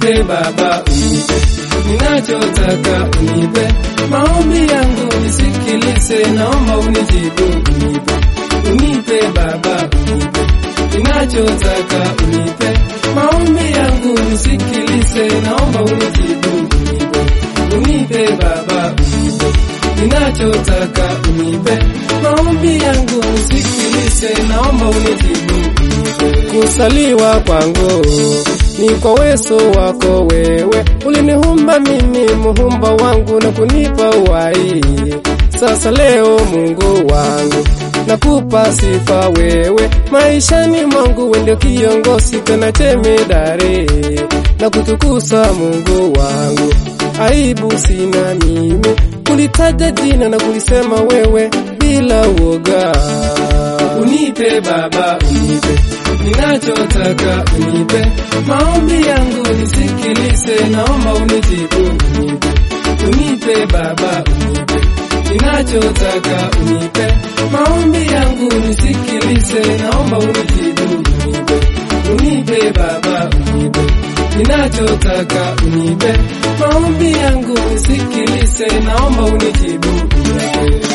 unipe Baba, unipe ninachotaka, unipe maombi yangu nisikilize, naomba unijibu, unipe unipe Baba, unipe ninachotaka, unipe maombi yangu nisikilize, naomba unijibu, unipe unipe Baba, unipe ninachotaka, unipe maombi yangu nisikilize, naomba unijibu, unipe kusaliwa kwangu ni kwa uwezo wako wewe, ulinihumba mimi muhumba wangu na kunipa uhai. Sasa leo Mungu wangu nakupa sifa wewe, maishani mwangu wewe ndio kiongozi tena temedare, na kutukuza Mungu wangu, aibu sina mimi kulitaja jina na kulisema wewe bila uoga. Unipe Baba, unipe ninachotaka, unipe maombi yangu nisikilize, naomba unijibu, unipe unipe Baba, unipe ninachotaka, unipe maombi yangu nisikilize, naomba unijibu, unipe unipe Baba, unipe ninachotaka, unipe maombi yangu nisikilize, naomba unijibu, unipe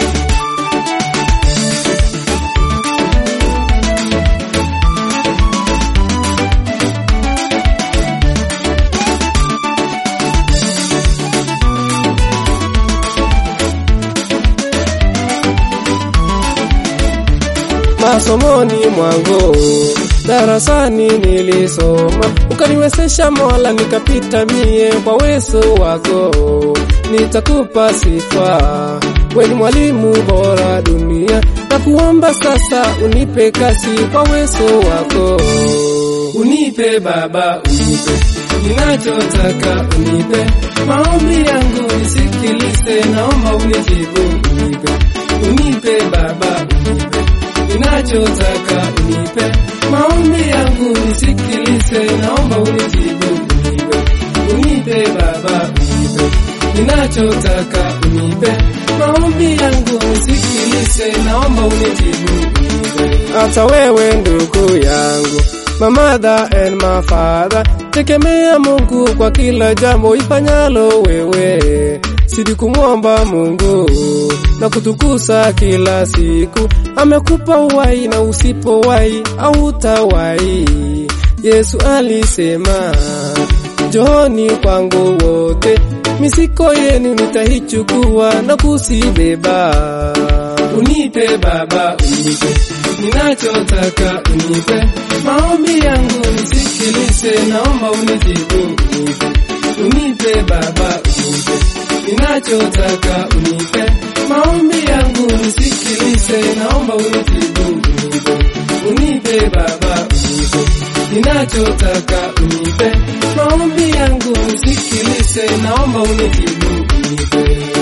masomoni mwangu darasani nilisoma, ukaniwezesha Mola nikapita mie kwa uwezo wako, nitakupa sifa, we ni mwalimu bora dunia, na kuomba sasa unipe kazi kwa uwezo wako, unipe Baba, unipe ninachotaka, unipe maombi yangu nisikilize, naomba unijibu, unipe unipe Baba, unipe ninachotaka unipe maombi yangu nisikilize, naomba unijibu, unipe unipe Baba, unipe ninachotaka unipe maombi yangu nisikilize, naomba unijibu, unipe hata wewe ndugu yangu my mother and my father, tegemea Mungu kwa kila jambo ifanyalo wewe, sidi kumwomba Mungu na kutukusa kila siku. Amekupa uhai na usipowai hautawai. Yesu alisema, njooni kwangu wote, misiko yenu nitaichukua na kusibeba. Unipe Baba, unipe ninachotaka, unipe maombi yangu nisikilize, naomba unijibu, unipe unipe Baba, unipe ninachotaka, unipe maombi yangu nisikilize, naomba unijibu, unipe unipe Baba, unipe ninachotaka, unipe maombi yangu nisikilize, naomba unijibu, unipe